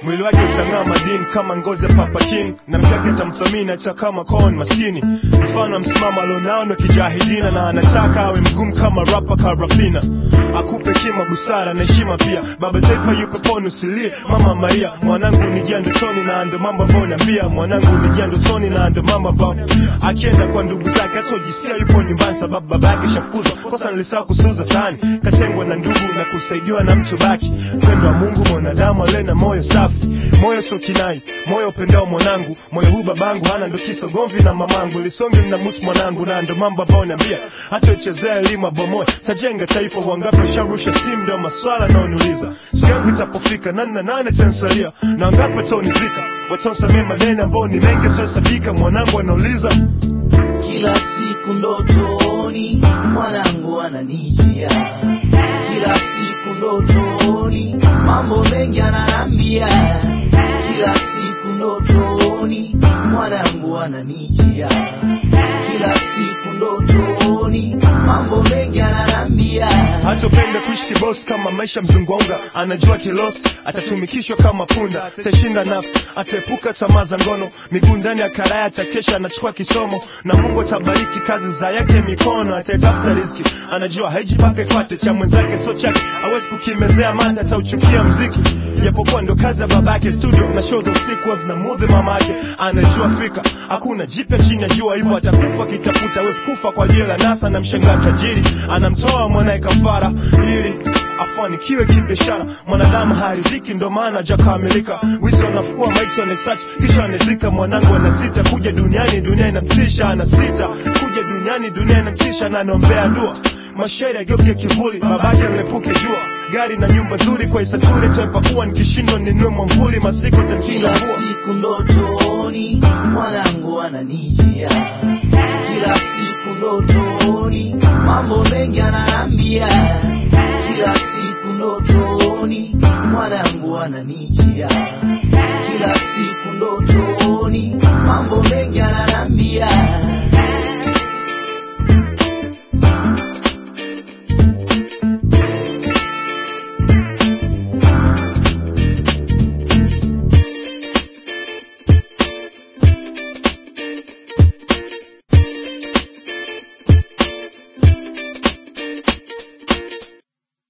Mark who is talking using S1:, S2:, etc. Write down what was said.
S1: mwili wake utang'aa madini kama ngozi ya Papa King na mkake atamthamini hata kama kon maskini mfano msimamo alionao ni kijahidina na anataka awe mgumu kama rapa karafina akupe kima busara na heshima pia baba taifa yupo poni usilie mama maria mwanangu nijia ndotoni na ndo mambo ambayo naambia mwanangu nijia ndotoni na ndo mambo ambayo akienda kwa ndugu zake hata ujisikia yupo nyumbani sababu baba yake shafukuzwa kosa nilisahau kusuza sahani katengwa na ndugu na kusaidiwa na mtu baki mpendo wa mungu mwanadamu ale na moyo safi moyo sio kinai moyo upendao mwanangu moyo huu babangu hana ndo kisa gomvi na mamangu lisonge na musi mwanangu na ndo mambo ambayo niambia hata uchezea elimu abomoe tajenga taifa wangapi usharusha steam ndo maswala naoniuliza siku yangu itapofika nani na nane tansalia na wangapi wataonizika wataosamia maneno ambao ni mengi sasabika mwanangu anauliza
S2: kila siku ndotoni mwanangu ananijia kila siku ndotoni mambo mengi ananambia kila siku ndotoni mwanangu ananijia kila siku ndotoni mambo mengi ananambia
S1: hatopenda kuishi kibosi kama maisha mzungonga anajua kilosi atatumikishwa kama punda atashinda nafsi ataepuka tamaa za ngono miguu ndani ya karaya atakesha anachukua kisomo na mungu atabariki kazi za yake mikono ataitafuta riski anajua haiji mpaka ifate cha mwenzake so chake awezi kukimezea mate atauchukia mziki japokuwa ndo kazi ya babake studio na show za usiku zinamudhi mama yake anajua fika hakuna jipya chini ya jua hivyo atakufa kitafuta awezi kufa kwa ajili ya nasa na mshangaa tajiri anamtoa mwanaye kafara ili afanikiwe kibiashara mwanadamu haridhiki ndo maana hajakamilika wizi wanafukua maiti wanasearch kisha wanazika mwanangu anasita kuja duniani dunia inamtisha anasita kuja duniani dunia inamtisha na anaombea dua mashairi ageuke kivuli babake mlepuke jua gari na nyumba nzuri kwa isaturi toepakua nikishindwa ninue mwamvuli masiku tankina
S2: kila
S1: mvua
S2: siku ndotoni mwanangu ananijia kila siku ndotoni mambo mengi ananambia kila siku ndotoni mwanangu ananijia